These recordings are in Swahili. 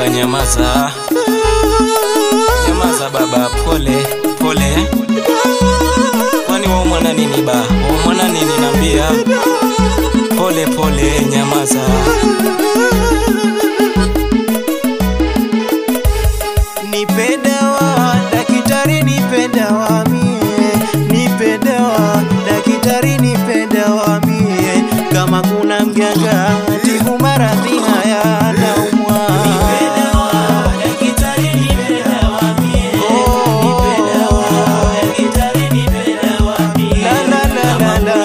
baba, nyamaza, nyamaza baba, pole pole. Kwani waumwa na nini ba? Waumwa na nini nambia? Pole pole, nyamaza. Nipe dawa daktari, nipe dawa mie, nipe dawa daktari, nipe dawa mie, kama kuna mganga tibu maradhi haya naumwa. La, la, la, la, la.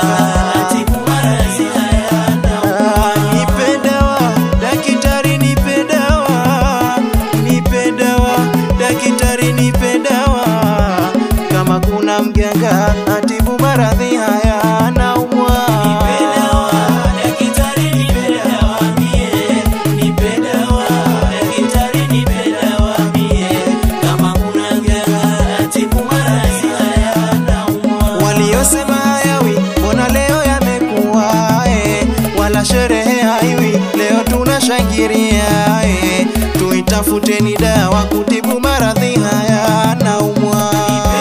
Ah, nipe dawa daktari, nipe dawa, nipe dawa daktari, nipe dawa, kama kuna mganga atibu maradhi haya naumwa. Waliosema hayawi mbona leo yamekuwa eh, wala sherehe haiwi leo tunashangilia eh, tuitafuteni dawa kutibu maradhi haya naumwa.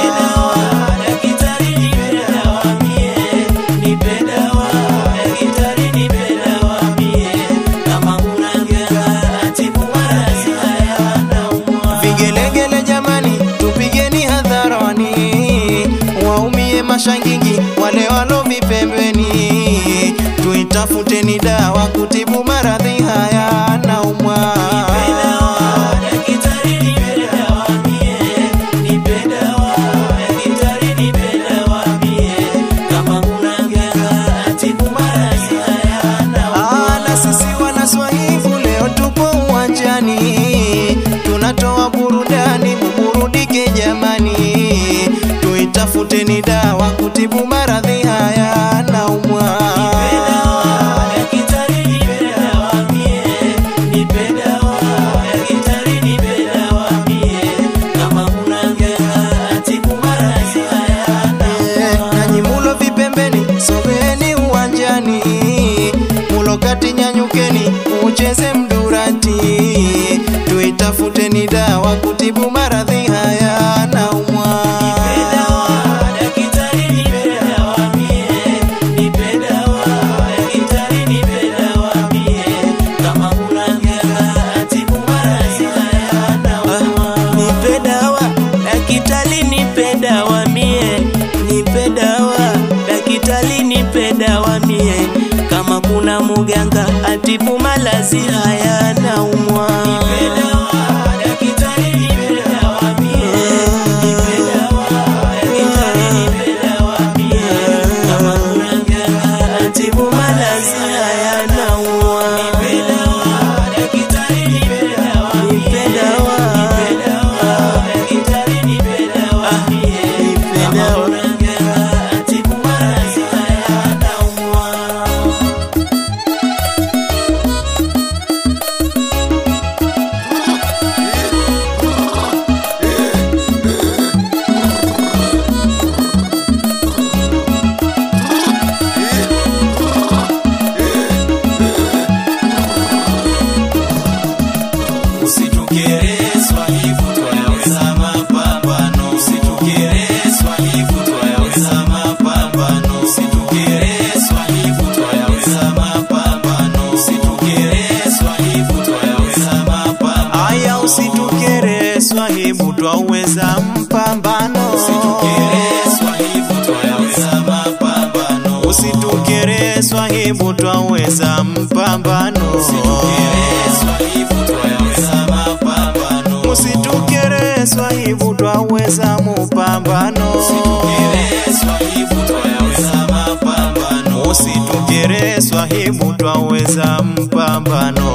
Vigelegele jamani, tupigeni hadharani, waumie mashangingi wale walovi pembeni, tuitafuteni dawa kutibu maradhi haya naumwa. Ah, na sisi wanaswahibu leo tupo uwanjani, tunatoa burudani, muburudike jamani, tuitafuteni dawa kutibu maradhi haya naumwa. Eh, nanyi mulo vipembeni, sogeni uwanjani, mulo kati nyanyukeni, ucheze mdurati, tuitafuteni dawa kutibu maradhi haya naumwa. Nipe dawa dakitali, nipe dawa mie, nipe dawa dakitali, nipe dawa mie, kama kuna muganga atibu malazi haya naumwa. Atibu malazi haya naumwa. Nipe dawa nipe dawa Usitukerezwa hivyo twayaweza mapambano, usitukerezwa hivyo twayaweza mapambano, usitukerezwa hivyo twayaweza mapambano, usitukerezwa hivyo twayaweza mapambano, Aya, usitukere swahibu, twaweza mpambano. usitukerezwa hivyo twayaweza mapambano, Usitukere swahibu, twaweza mpambano. usitukerezwa hivyo twayaweza mapambano, Usitukere swahibu, twaweza mupambano. usitukerezwa hivyo twayaweza mapambano. Usitukere swahibu, twaweza mpambano.